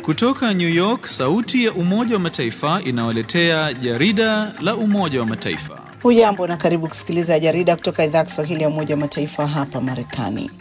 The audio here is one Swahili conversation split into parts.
Kutoka New York, sauti ya Umoja wa Mataifa inawaletea jarida la Umoja wa Mataifa. Hujambo na karibu kusikiliza jarida kutoka idhaa ya Kiswahili ya Umoja wa Mataifa hapa Marekani.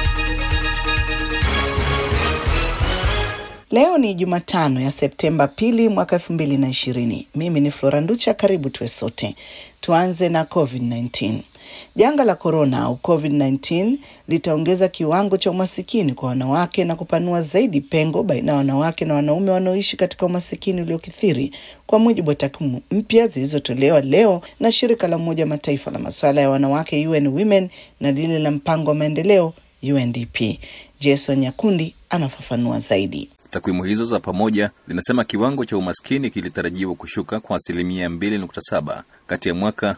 Leo ni Jumatano ya Septemba pili mwaka elfu mbili na ishirini. Mimi ni Flora Nducha, karibu tuwe sote. Tuanze na COVID-19. Janga la korona au COVID-19 litaongeza kiwango cha umasikini kwa wanawake na kupanua zaidi pengo baina ya wanawake na wanaume wanaoishi katika umasikini uliokithiri, kwa mujibu wa takwimu mpya zilizotolewa leo na shirika la Umoja wa Mataifa la masuala ya wanawake UN Women na lile la mpango wa maendeleo UNDP. Jason Nyakundi anafafanua zaidi. Takwimu hizo za pamoja zinasema kiwango cha umaskini kilitarajiwa kushuka kwa asilimia 2.7 kati ya mwaka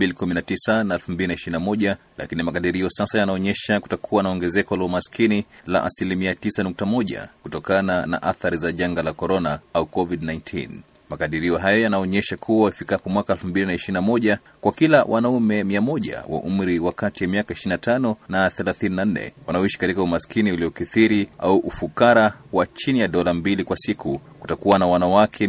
2019 na 2021, lakini makadirio sasa yanaonyesha kutakuwa na ongezeko la umaskini la asilimia 9.1 kutokana na athari za janga la korona au COVID-19. Makadirio hayo yanaonyesha kuwa ifikapo mwaka 2021 kwa kila wanaume 100 wa umri wa kati ya miaka 25 na 34 wanaoishi katika umaskini uliokithiri au ufukara wa chini ya dola mbili kwa siku kutakuwa na wanawake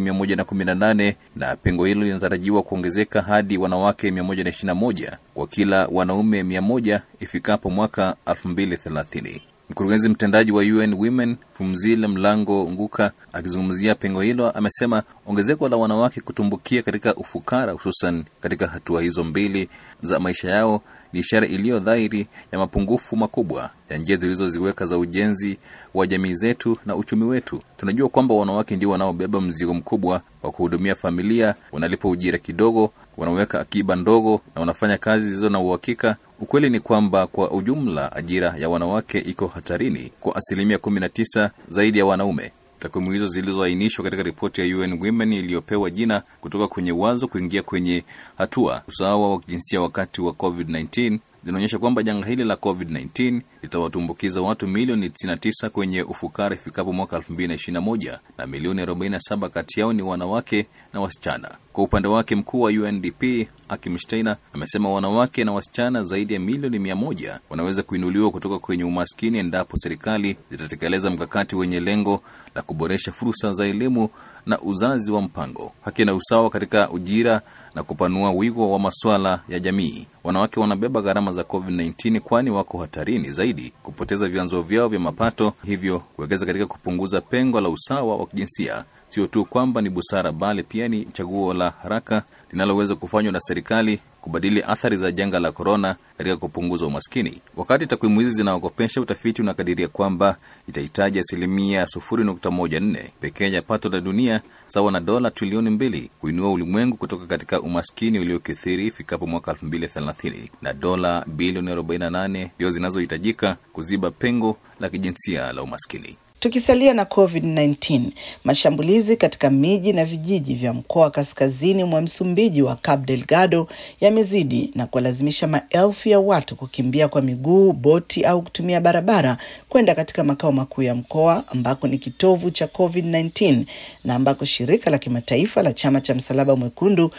118 na pengo hilo linatarajiwa kuongezeka hadi wanawake 121 kwa kila wanaume 100 ifikapo mwaka 2030. Mkurugenzi mtendaji wa UN Women Phumzile Mlambo Nguka akizungumzia pengo hilo amesema ongezeko la wanawake kutumbukia katika ufukara, hususan katika hatua hizo mbili za maisha yao, ni ishara iliyo dhahiri ya mapungufu makubwa ya njia tulizoziweka za ujenzi wa jamii zetu na uchumi wetu. Tunajua kwamba wanawake ndio wanaobeba mzigo mkubwa wa kuhudumia familia, wanalipa ujira kidogo, wanaweka akiba ndogo na wanafanya kazi zilizo na uhakika. Ukweli ni kwamba kwa ujumla ajira ya wanawake iko hatarini kwa asilimia kumi na tisa zaidi ya wanaume. Takwimu hizo zilizoainishwa katika ripoti ya UN Women iliyopewa jina kutoka kwenye wazo kuingia kwenye hatua usawa wa kijinsia wakati wa COVID-19 zinaonyesha kwamba janga hili la COVID-19 litawatumbukiza watu milioni 99 kwenye ufukara ifikapo mwaka 2021 na milioni 47 kati yao ni wanawake na wasichana. Kwa upande wake, mkuu wa UNDP Akim Steiner amesema wanawake na wasichana zaidi ya milioni mia moja wanaweza kuinuliwa kutoka kwenye umaskini endapo serikali zitatekeleza mkakati wenye lengo la kuboresha fursa za elimu na uzazi wa mpango, haki na usawa katika ujira na kupanua wigo wa masuala ya jamii. Wanawake wanabeba gharama za COVID-19 kwani wako hatarini zaidi kupoteza vyanzo vyao vya mapato, hivyo kuwekeza katika kupunguza pengo la usawa wa kijinsia sio tu kwamba ni busara, bali pia ni chaguo la haraka linaloweza kufanywa na serikali kubadili athari za janga la korona katika kupunguza umaskini. Wakati takwimu hizi zinaogopesha, utafiti unakadiria kwamba itahitaji asilimia 0.14 pekee ya pato la dunia sawa na dola trilioni mbili kuinua ulimwengu kutoka katika umaskini uliokithiri ifikapo mwaka 2030 na dola bilioni 48 ndio zinazohitajika kuziba pengo la kijinsia la umaskini. Tukisalia na COVID-19, mashambulizi katika miji na vijiji vya mkoa wa kaskazini mwa Msumbiji wa Cabo Delgado yamezidi na kuwalazimisha maelfu ya watu kukimbia kwa miguu, boti au kutumia barabara kwenda katika makao makuu ya mkoa ambako ni kitovu cha COVID-19 na ambako shirika la kimataifa la chama cha Msalaba Mwekundu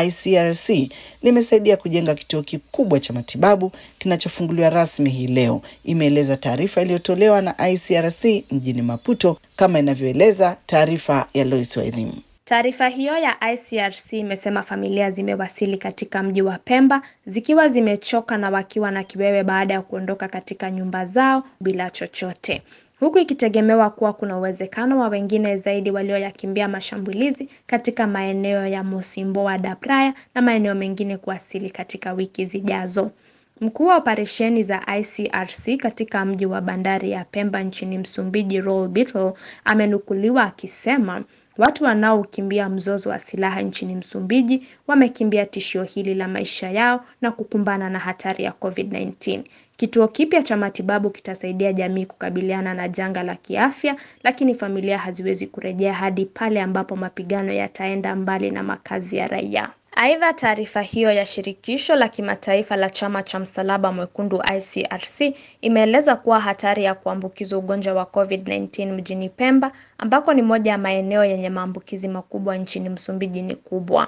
ICRC limesaidia kujenga kituo kikubwa cha matibabu kinachofunguliwa rasmi hii leo, imeeleza taarifa iliyotolewa na ICRC mjini Maputo, kama inavyoeleza taarifa ya Lois Wairimu. Taarifa hiyo ya ICRC imesema familia zimewasili katika mji wa Pemba zikiwa zimechoka na wakiwa na kiwewe baada ya kuondoka katika nyumba zao bila chochote huku ikitegemewa kuwa kuna uwezekano wa wengine zaidi walioyakimbia mashambulizi katika maeneo ya Mocimboa da Praia na maeneo mengine kuwasili katika wiki zijazo. Mkuu wa operesheni za ICRC katika mji wa bandari ya Pemba nchini Msumbiji, Roel Bittle, amenukuliwa akisema watu wanaokimbia mzozo wa silaha nchini Msumbiji wamekimbia tishio hili la maisha yao na kukumbana na hatari ya COVID-19. Kituo kipya cha matibabu kitasaidia jamii kukabiliana na janga la kiafya, lakini familia haziwezi kurejea hadi pale ambapo mapigano yataenda mbali na makazi ya raia. Aidha, taarifa hiyo ya shirikisho la kimataifa la chama cha msalaba mwekundu ICRC imeeleza kuwa hatari ya kuambukizwa ugonjwa wa COVID-19 mjini Pemba ambako ni moja ya maeneo yenye maambukizi makubwa nchini Msumbiji ni kubwa.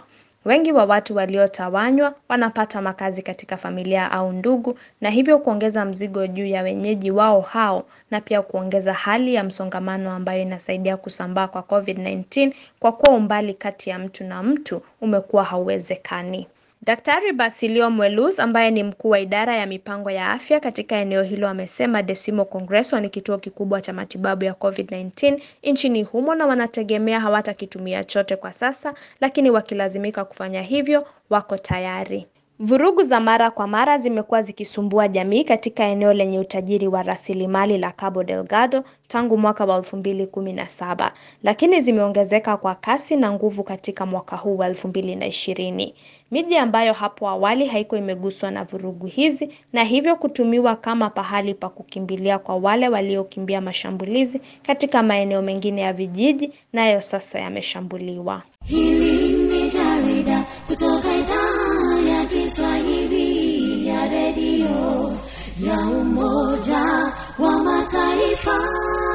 Wengi wa watu waliotawanywa wanapata makazi katika familia au ndugu na hivyo kuongeza mzigo juu ya wenyeji wao hao na pia kuongeza hali ya msongamano ambayo inasaidia kusambaa kwa COVID-19 kwa kuwa umbali kati ya mtu na mtu umekuwa hauwezekani. Daktari Basilio Mwelus ambaye ni mkuu wa idara ya mipango ya afya katika eneo hilo amesema Decimo Congreso ni kituo kikubwa cha matibabu ya COVID-19 nchini humo na wanategemea hawatakitumia chote kwa sasa, lakini wakilazimika kufanya hivyo wako tayari. Vurugu za mara kwa mara zimekuwa zikisumbua jamii katika eneo lenye utajiri wa rasilimali la Cabo Delgado tangu mwaka wa 2017, lakini zimeongezeka kwa kasi na nguvu katika mwaka huu wa 2020. Miji ambayo hapo awali haikuwa imeguswa na vurugu hizi na hivyo kutumiwa kama pahali pa kukimbilia kwa wale waliokimbia mashambulizi katika maeneo mengine ya vijiji nayo sasa yameshambuliwa. Hili ni jarida kutoka idhaa ya Kiswahili ya redio ya Umoja wa Mataifa.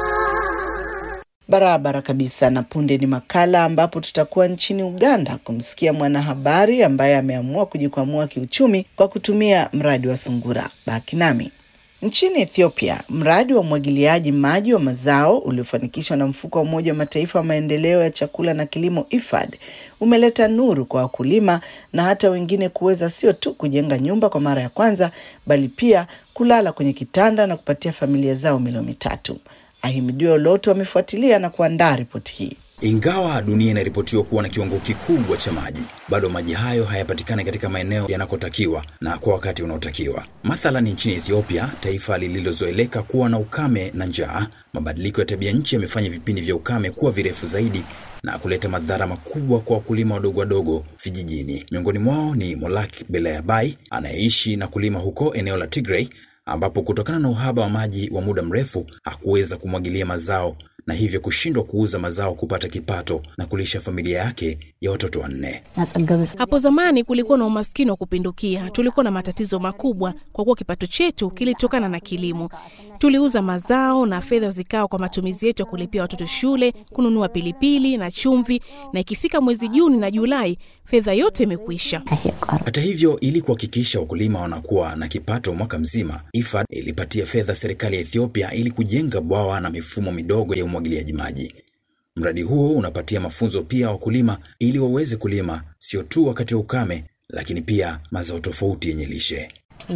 Barabara kabisa. Na punde ni makala ambapo tutakuwa nchini Uganda kumsikia mwanahabari ambaye ameamua kujikwamua kiuchumi kwa kutumia mradi wa sungura. Baki nami. Nchini Ethiopia, mradi wa umwagiliaji maji wa mazao uliofanikishwa na mfuko wa Umoja wa Mataifa wa maendeleo ya chakula na kilimo IFAD umeleta nuru kwa wakulima na hata wengine kuweza sio tu kujenga nyumba kwa mara ya kwanza, bali pia kulala kwenye kitanda na kupatia familia zao milo mitatu. Ahimidiwa Loto amefuatilia na kuandaa ripoti hii. Ingawa dunia inaripotiwa kuwa na kiwango kikubwa cha maji, bado maji hayo hayapatikani katika maeneo yanakotakiwa na kwa wakati unaotakiwa. Mathalan, nchini Ethiopia, taifa lililozoeleka kuwa na ukame na njaa, mabadiliko ya tabia nchi yamefanya vipindi vya ukame kuwa virefu zaidi na kuleta madhara makubwa kwa wakulima wadogo wadogo vijijini. Miongoni mwao ni Molak Beleabai anayeishi na kulima huko eneo la Tigray, ambapo kutokana na uhaba wa maji wa muda mrefu hakuweza kumwagilia mazao na hivyo kushindwa kuuza mazao kupata kipato na kulisha familia yake ya watoto wanne. Hapo zamani kulikuwa na umaskini wa kupindukia. Tulikuwa na matatizo makubwa kwa kuwa kipato chetu kilitokana na kilimo. Tuliuza mazao na fedha zikawa kwa matumizi yetu ya kulipia watoto shule, kununua pilipili na chumvi, na ikifika mwezi Juni na Julai fedha yote imekwisha. Hata hivyo, ili kuhakikisha wakulima wanakuwa na kipato mwaka mzima, IFAD ilipatia fedha serikali ya Ethiopia ili kujenga bwawa na mifumo midogo ya umwagiliaji maji. Mradi huo unapatia mafunzo pia wakulima ili waweze kulima sio tu wakati wa ukame, lakini pia mazao tofauti yenye lishe.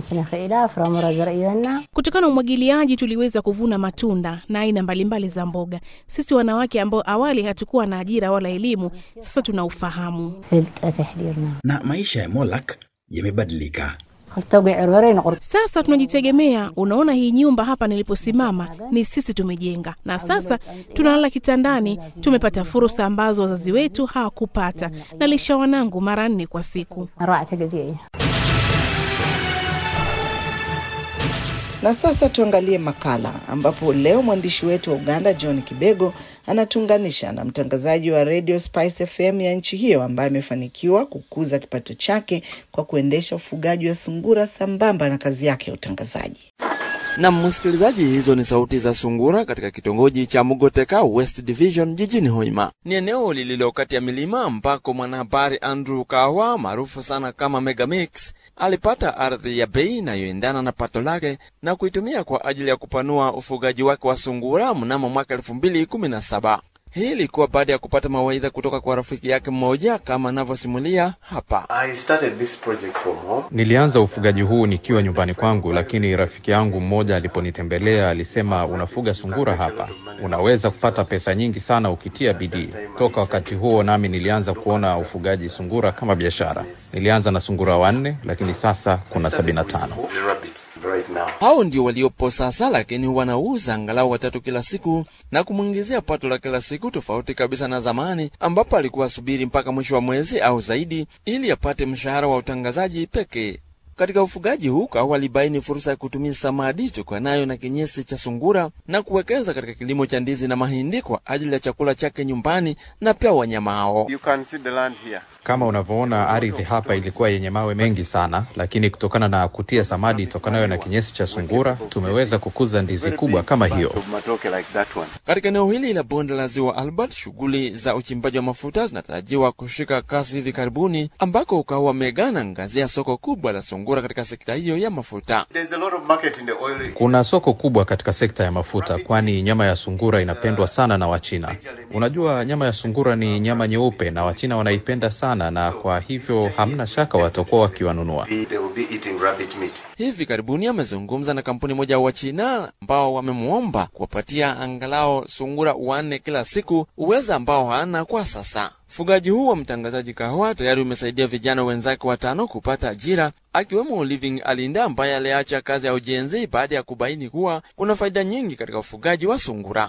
Kutokana na umwagiliaji tuliweza kuvuna matunda na aina mbalimbali za mboga. Sisi wanawake ambao awali hatukuwa na ajira wala elimu, sasa tuna ufahamu. Na maisha ya Molak yamebadilika. Sasa tunajitegemea. Unaona, hii nyumba hapa niliposimama ni sisi tumejenga, na sasa tunalala kitandani. Tumepata fursa ambazo wazazi wetu hawakupata. Nalisha wanangu mara nne kwa siku. Na sasa tuangalie makala ambapo leo mwandishi wetu wa Uganda John Kibego anatuunganisha na mtangazaji wa Radio Spice FM ya nchi hiyo ambaye amefanikiwa kukuza kipato chake kwa kuendesha ufugaji wa sungura sambamba na kazi yake ya utangazaji. Na msikilizaji, hizo ni sauti za sungura katika kitongoji cha Mugoteka West Division jijini Hoima. Ni eneo lililo kati ya milima ambako mwanahabari Andrew Kawa maarufu sana kama Megamix alipata ardhi ya bei inayoendana na pato lake na kuitumia kwa ajili ya kupanua ufugaji wake wa sungura mnamo mwaka elfu mbili kumi na saba. Hii ilikuwa baada ya kupata mawaidha kutoka kwa rafiki yake mmoja kama anavyosimulia hapa. I started this project from home. Nilianza ufugaji huu nikiwa nyumbani kwangu, lakini rafiki yangu mmoja aliponitembelea alisema, unafuga sungura hapa, unaweza kupata pesa nyingi sana ukitia bidii. Toka wakati huo nami nilianza kuona ufugaji sungura kama biashara. Nilianza na sungura wanne, lakini sasa kuna sabini na tano. The rabbits right now. Hao ndio waliopo sasa, lakini wanauza angalau watatu kila siku na kumwingizia pato la kila siku, tofauti kabisa na zamani ambapo alikuwa asubiri mpaka mwisho wa mwezi au zaidi ili apate mshahara wa utangazaji pekee. Katika ufugaji huu Kawa walibaini fursa ya kutumia samadi tokanayo na kinyesi cha sungura na kuwekeza katika kilimo cha ndizi na mahindi kwa ajili ya chakula chake nyumbani na pia wanyama hao. You can see the land here. Kama unavyoona ardhi hapa ilikuwa yenye mawe mengi sana, lakini kutokana na kutia samadi tokanayo na kinyesi cha sungura tumeweza kukuza ndizi kubwa kama hiyo. Of matoke like that one. Katika eneo hili la bonde la ziwa Albert, shughuli za uchimbaji wa mafuta zinatarajiwa kushika kasi hivi karibuni, ambako Ukawa wamegana ngazi ya soko kubwa la sungura katika sekta hiyo ya mafuta. There's a lot of market in the oil. Kuna soko kubwa katika sekta ya mafuta, kwani nyama ya sungura inapendwa sana na Wachina. Unajua, nyama ya sungura ni nyama nyeupe na Wachina wanaipenda sana, na kwa hivyo hamna shaka watakuwa wakiwanunua. They will be eating rabbit meat. Hivi karibuni amezungumza na kampuni moja wa China ambao wamemwomba kuwapatia angalau sungura wanne kila siku, uweza ambao hana kwa sasa. Ufugaji huu wa mtangazaji Kahawa tayari umesaidia vijana wenzake watano kupata ajira, akiwemo Living Alinda ambaye aliacha kazi ya ujenzi baada ya kubaini kuwa kuna faida nyingi katika ufugaji wa sungura.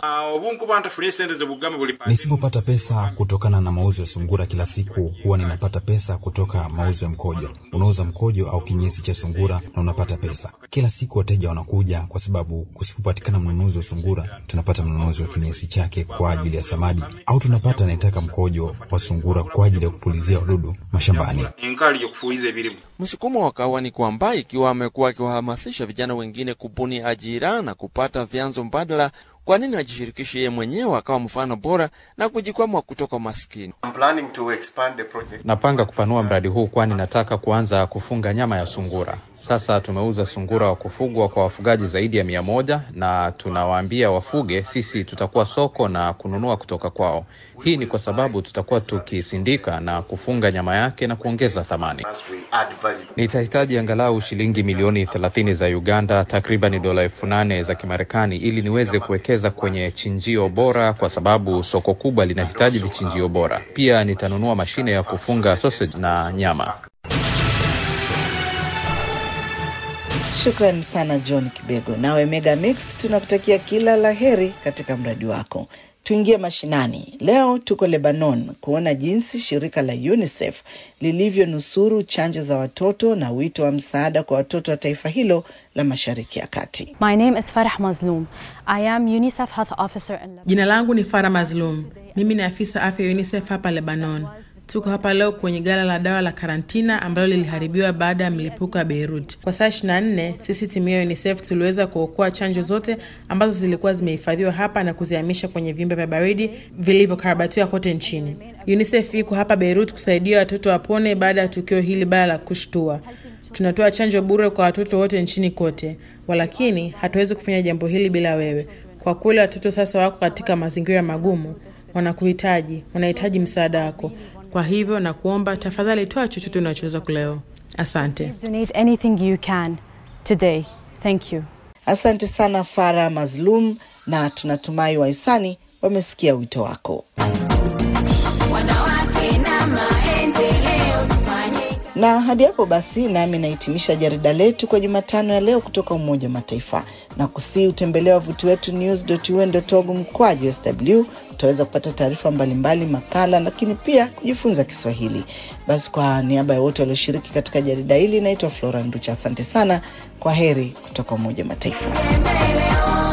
Nisipopata pesa kutokana na mauzo ya sungura kila siku, huwa ninapata pesa kutoka mauzo ya mkojo. Unauza mkojo au kinyesi cha sungura na unapata pesa kila siku. Wateja wanakuja kwa sababu kusipopatikana mnunuzi wa sungura, tunapata mnunuzi wa kinyesi chake kwa ajili ya samadi, au tunapata anayetaka mkojo wa sungura kwa ajili ya kupulizia wadudu mashambani. Msukumo wa Kahawa ni kwamba ikiwa amekuwa akiwahamasisha vijana wengine kubuni ajira na kupata vyanzo mbadala, kwa nini hajishirikishi yeye mwenyewe akawa mfano bora na kujikwamua kutoka umaskini? I'm planning to expand the project. Napanga kupanua mradi huu, kwani nataka kuanza kufunga nyama ya sungura. Sasa tumeuza sungura wa kufugwa kwa wafugaji zaidi ya mia moja na tunawaambia wafuge, sisi tutakuwa soko na kununua kutoka kwao. Hii ni kwa sababu tutakuwa tukisindika na kufunga nyama yake na kuongeza thamani. As we add value. Nitahitaji angalau shilingi milioni 30 za Uganda, takriban dola elfu nane za Kimarekani ili niweze kuwekeza kwenye chinjio bora, kwa sababu soko kubwa linahitaji vichinjio bora. Pia nitanunua mashine ya kufunga sausage na nyama. Shukrani sana John Kibego. Nawe Mega Mix, tunakutakia kila la heri katika mradi wako. Tuingie mashinani. Leo tuko Lebanon kuona jinsi shirika la UNICEF lilivyonusuru chanjo za watoto na wito wa msaada kwa watoto wa taifa hilo la Mashariki ya Kati. My name is Farah Mazloum. I am UNICEF Health Officer in Lebanon. Jina langu ni Farah Mazlum. Mimi ni afisa afya UNICEF hapa Lebanon. Tuko hapa leo kwenye gala la dawa la karantina ambalo liliharibiwa baada ya mlipuko wa Beirut. Kwa saa 24 sisi timu ya UNICEF tuliweza kuokoa chanjo zote ambazo zilikuwa zimehifadhiwa hapa na kuzihamisha kwenye vyumba vya baridi vilivyokarabatiwa kote nchini. UNICEF iko hapa Beirut kusaidia watoto wapone baada ya tukio hili baya la kushtua. Tunatoa chanjo bure kwa watoto wote nchini kote, walakini hatuwezi kufanya jambo hili bila wewe. Kwa kweli watoto sasa wako katika mazingira magumu, wanakuhitaji, wanahitaji msaada wako. Kwa hivyo na kuomba tafadhali, toa chochote unachoweza kuleo. Asante. Donate anything you can today. Thank you. Asante sana Farah Mazlum, na tunatumai wahisani wamesikia wito wako. Wanawake na maendeleo tufanye Na hadi hapo basi, nami nahitimisha jarida letu kwa Jumatano ya leo kutoka Umoja wa Mataifa na kusii utembelea wavuti wetu news.un.org mkwaju sw. Utaweza kupata taarifa mbalimbali, makala, lakini pia kujifunza Kiswahili. Basi kwa niaba ya wote walioshiriki katika jarida hili, naitwa Flora Nducha. Asante sana, kwa heri kutoka Umoja wa Mataifa. mbele